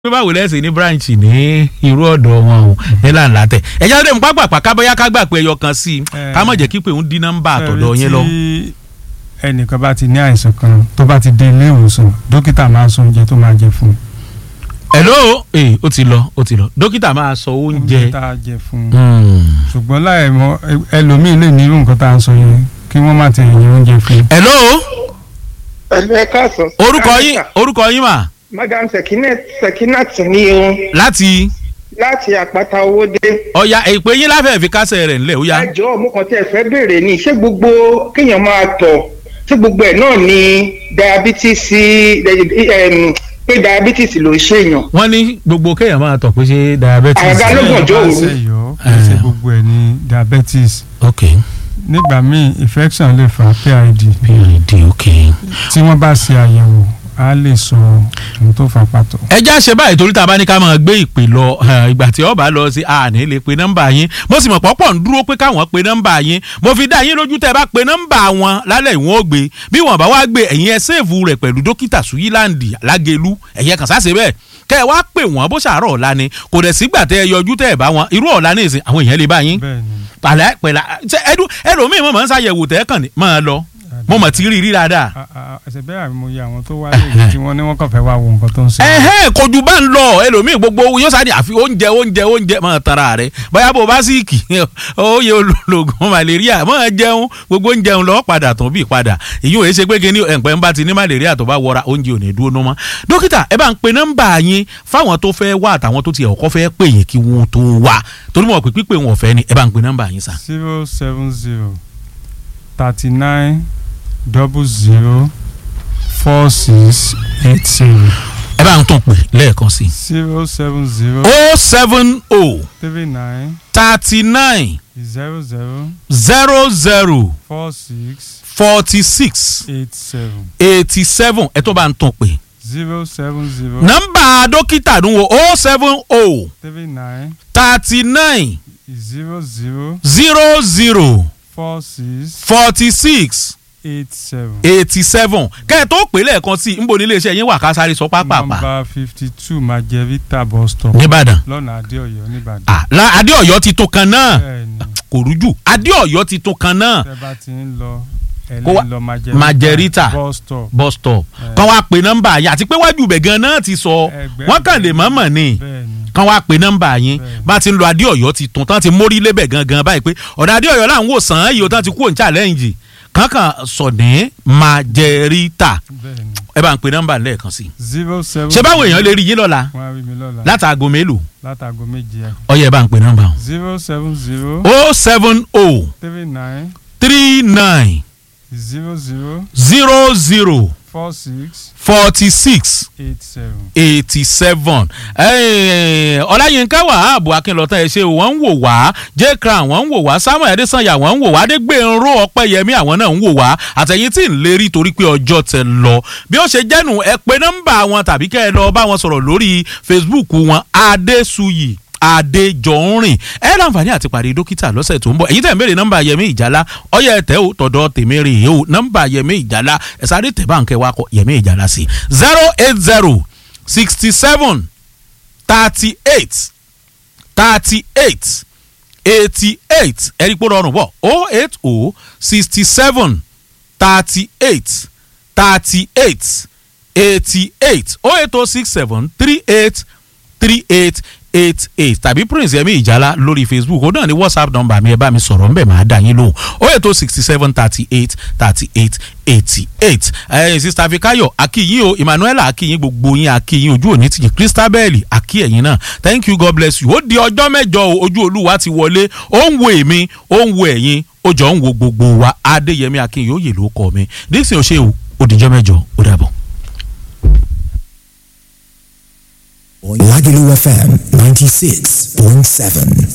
pé báwo lẹ́sìn ní branch ní irú ọ̀dọ̀ wọn o ní làǹlà tẹ̀ ẹ̀jẹ̀ lóde mú pápá kábọ́yá ká gbà pé ẹyọ kan sí i ká mọ̀ jẹ́ kí pé òun dín nọ́mbà àtọ̀dọ̀ yẹn lọ. tí ẹnìkan bá ti ní àìsàn kan tó bá ti dé ilé ìwòsàn dókítà máa sọ oúnjẹ tó máa jẹ fún un. hello ee ó ti lọ ó ti lọ dókítà máa sọ oúnjẹ. tá a jẹ fún un. Hmm. ṣùgbọ́n láì mọ ẹlòmíín lè ní irú nǹkan tá a sọ yẹn kí wọ́n má ti yẹn oúnjẹ fún un. hello ẹ̀lú ẹ káàsán. orúkọ yín orúkọ yín mà madam sekinat sekinat ní irun láti láti àpáta owó dé. ọ̀ya èpè yín láfẹ̀ẹ́ fi kásẹ̀ rẹ̀ ńlẹ̀ ó yá. ẹ jọ̀ọ́ mo kàn tí ẹ fẹ́ béèrè ni ṣé gbogbo kéèyàn máa tọ̀ ṣé gbogbo ẹ̀ náà ni diabetes em, pé diabetes ló ń ṣèyàn. wọ́n ní gbogbo kéèyàn máa tọ̀ pé ṣé diabetes. Àga ló gbọ̀n. ọjọ́ Bá òru. ṣe yọ kì í ṣe Eh. gbogbo ẹ̀ ní diabetes ok nígbà míì infection lè fa PID pid ok. tí wọ́n bá ṣe àyẹ̀wò á lè sọ ohun tó fa pàtó. ẹ já ṣe báyìí torí tá a bá ní ká máa gbé ìpè lọ eh, ìgbà tí ọba lọ sí àní lè pe nọ́mbà yín mo sì mọ̀ pọ́pọ̀ ń dúró pé káwọn pe nọ́mbà yín mo fi dá yín lójú tẹ́ ẹ bá pe nọ́mbà wọn lálẹ́ ìwọ̀n ó gbé bí wọ́n bá wá gbé ẹ̀yin ẹ sèèfù rẹ̀ pẹ̀lú dókítà suyilandi lágẹ̀lú ẹ̀yẹ kàn sáṣe bẹ́ẹ̀ kẹ́ ẹ wá pè wọ́n bó ṣàárọ̀ ọ̀la ni kò dẹ̀ sígbà tẹ́ ẹ yọjú tẹ́ ẹ bá wọn irú ọ̀la ní ìsìn àwọn èèyàn lè bá yín bẹ́ẹ̀ ni pàlẹ́ pẹ̀lá ṣe ẹdún ẹlòmíì mọ̀ mọ̀ ń ṣàyẹ̀wò tẹ́ kàn ní máa lọ mo mọ̀ tí rí rí dáadáa a- a- ẹsẹ̀ bẹ́ẹ̀ àmì mo yẹ àwọn tó wá lè tí wọ́n ní wọ́n kàn fẹ́ wá wo nǹkan tó ń ṣe. ẹhẹ́ kojú bá ń lọ ẹlòmíì gbogbo yóò sáré àfi oúnjẹ oúnjẹ oúnjẹ máa tara rẹ bóyá bó bá sì kì óye ológun malaria máa jẹun gbogbo oúnjẹ ń lọ padà tó bí padà èyí ò yẹ ṣe pé kí ni ẹ̀ǹpẹ́ ń bá ti ní malaria tó bá wọra oúnjẹ ò ní dúró ná mọ́ dókítà ẹ bá ń pe nọ́mbà yín fáwọn tó fẹ́ wá àtàwọn tó ti ọkọ fẹ́ pè yín kí wọ́n tó wá torí mo mọ̀ pé pípé wọn ò fẹ́ ni ẹ bá ń pe nọ́mbà yín sà. zero seven zero thirty nine double zero four six eight zero ẹ bá ń tún pè lẹ́ẹ̀kan sí i. zero seven zero o seven o three nine thirty nine zero zero zero zero four six forty six eight seven eighty seven ẹ tó bá ń tún pè. zero seven zero nọ́mbà dókítà ń wo o seven o three nine thirty nine zero zero zero zero four six forty six eight seven. eighty seven kẹ́ ẹ̀ tó pè lẹ́ẹ̀kan sí i nbọ nílé iṣẹ́ yín wà ká sáré sọ pápápá nọmba fifty two majevita bus stop nìbàdàn lọ́nà adéọ̀yọ́ nìbàdàn. ah la adéọ̀yọ́ ti tó kan náà bẹ́ẹ̀ni kò rújú adéọ̀yọ́ ti tó kan náà tẹ́ bá ti ń lọ Kó wá- ẹlẹ́ni lọ Majerita. bus stop. bus stop Eh. kàn wá pe nọ́mbà yín àti pé wájú ibẹ̀ gan náà ti sọ Ẹgbẹ́ wọ́n kàn lè mọ̀ọ́mọ̀ ni bẹ́ẹ̀ni kàn wá pe nọ́mbà yín Bẹ́ẹ̀ni. bá ti ń lo adéọ̀yọ́ ti tún tán ti mórí lébẹ̀ gangan báyìí pé ọ̀dà adéọ̀yọ́ là ń wò sàn án yìí ó tán ti kú òun challenge kankan sọ ní Majerita bẹ́ẹ̀ni ẹ bá ń pe nọ́mbà lẹ́ẹ̀kan sí i zero seven. ṣé báwo èèyàn lè rí yín lọ́la wọ́n á rí mi lọ́la látàgò mélòó látàgò méje ọyẹ ẹ bá ń pe nọ́mbà zero seven zero o seven o three nine three nine zero zero zero zero four six forty six eight seven. eighty seven ọláyínká wàhábù akínlọ́tà ẹ̀ ṣe wọ́n ń wò wá j crown wọ́n ń wò wá samuel adesanya wọ́n ń wò wá adégbènró ọpẹ́yẹmí àwọn náà ń wò wá àtẹ̀yìn tí ń lérí torí pé ọjọ́ tẹ lọ bí ó ṣe jẹ́nu ẹ pé nọ́mbà wọn tàbí kẹ́ ẹ lọ bá wọn sọ̀rọ̀ lórí facebook wọn adéṣuyì adéjọ̀rìn ẹ láǹfààní àti pàdé dókítà lọ́sẹ̀ tó ń bọ̀ èyí tẹ̀ ń béèrè nọ́mbà yẹmí ìjálá ọyẹ ẹ̀tẹ́ ò tọ̀dọ̀ tèmi rè é o nọ́mbà yẹmí ìjálá ẹ̀ sáré tẹ̀ báǹkẹ́ wa kọ yẹmí ìjálá sí zero eight zero sixty seven thirty eight thirty eight eighty eight ẹ̀rí pé ó rọrùn bọ̀ o eight o sixty seven thirty eight thirty eight eighty eight o eight o six seven three eight three eight eight eight tàbí prince yẹmi ìjálá lórí facebook ó náà ní whatsapp number mi ẹ bá mi sọ̀rọ̀ ńbẹ̀ máa dá yín lóhùn ó ètò sixty seven thirty eight thirty eight eighty eight ẹ̀yin sista fikayo akiyin o emmanuela akiyin gbogbo yín akiyin ojú òní tìyìn christabel aki ẹ̀yin náà thank you god bless you ó di ọjọ́ mẹ́jọ o ojú olúwa ti wọlé ó ń wo èmi ó ń wo ẹ̀yin ó jọ ń wo gbogbo wa adéyẹmí akiyin yóò yè ló kọ mi dixon ó ṣe o ó dijọ́ mẹ́jọ ó dàbọ̀. Lagelu FM 96.7.